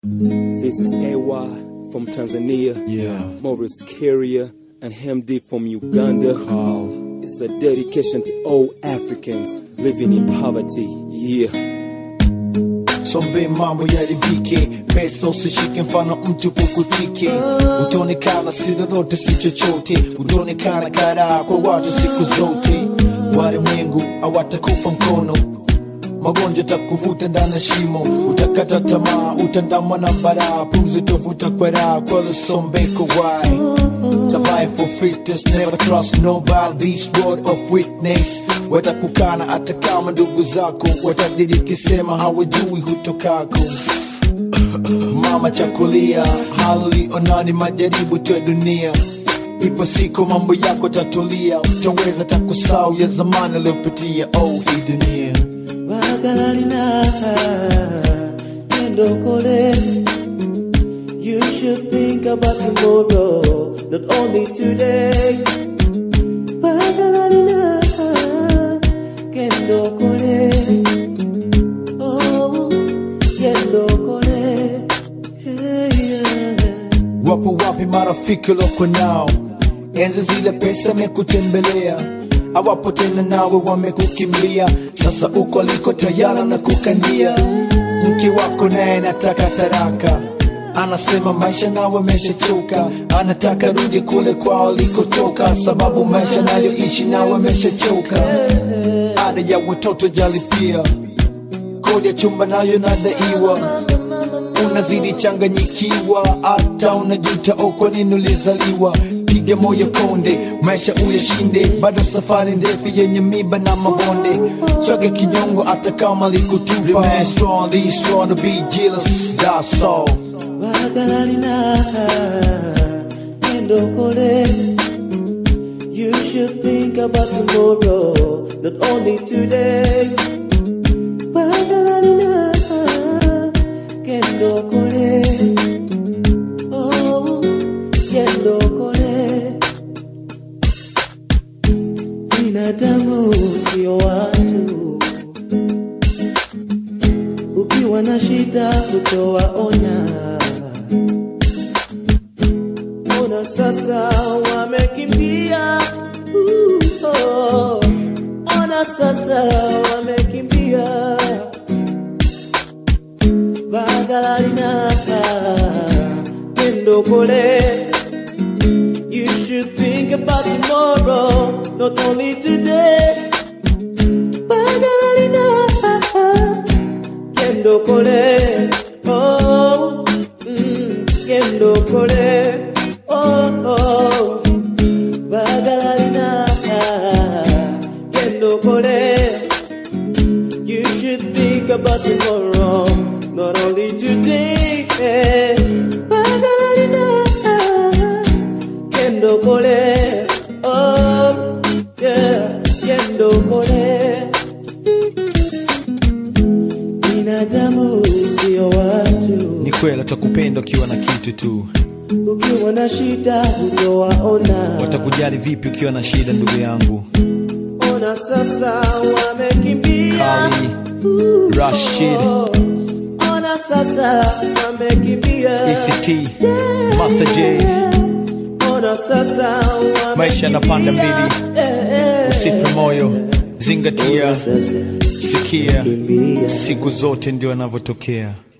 This is AY from Tanzania, Yeah. Maurice Carrier, and Hemdi from Uganda. Call. It's a dedication to all Africans living in poverty. Yeah. Sombe mambo yaribike, pesa usishike, mfano mtu pukutike. Utaonekana si lolote si chochote, utaonekana karaa kwa watu siku zote. Walimwengu hawatakupa mkono, magonjwa takuvuta ndani ya shimo, utakata tamaa, utandamwa na baraa, pumzi tovuta kwa raha, kwa lusombeko wai Survive for fitness, never trust nobody, this word of witness watakukana hata kama ndugu zako watadiriki sema hawajui hutokako mama chakulia hali onani majaribu tu ya dunia ipo siku mambo yako tatulia utaweza takusau ya zamani aliyopitia oh hii dunia Bagalalina, Kendokole. You should think about tomorrow, not only today. Bagalalina, Kendokole. Oh, Kendokole. Hey, yeah. wapo wapi marafiki loko nao enzi zile pesa mekutembelea awapo tena nawe wamekukimbia sasa uko aliko tayara na kukandia mke wako naye nataka taraka anasema maisha nawe ameshachoka anataka rudi kule kwao alikotoka sababu maisha nayoishi nawe ameshachoka ada ya watoto jalipia kodi ya chumba nayo nadaiwa unazidi changanyikiwa hata unajuta o kwa nini ulizaliwa piga moyo konde maisha uyashinde bado safari ndefu yenye miba na mabonde chwake kinyongo hata kama likutupa Remain strong, be strong to be jealous, that's all Bagalalina, Kendokole. You should think about tomorrow, not only today. Bagalalina, Kendokole. Oh, Kendokole. Binadamu sio watu ukiwa na shida kutowaona. Ona sasa wamekimbia, Uh, oh. ona sasa wamekimbia. Bagalalina Kendokole. You should think about tomorrow, not only today. Bagalalina Kendo kole, oh, mm, kendo kole, oh, oh, bagalarina, kendo kole. You should think about tomorrow, not only today. Bagalarina, kendo kole, oh, yeah, kendo kole. Binadamu sio watu, ni kweli atakupenda ukiwa na kitu tu ukiwa na shida hutowaona. watakujali vipi ukiwa na shida ndugu yangu Ona sasa wamekimbia, Kali, Uh, Rashid. oh. Ona sasa wamekimbia, act master j Ona sasa wamekimbia. maisha yanapanda mbili Eh, eh. usife moyo zingatia Ona sasa sikia kimbilia. siku zote ndio yanavyotokea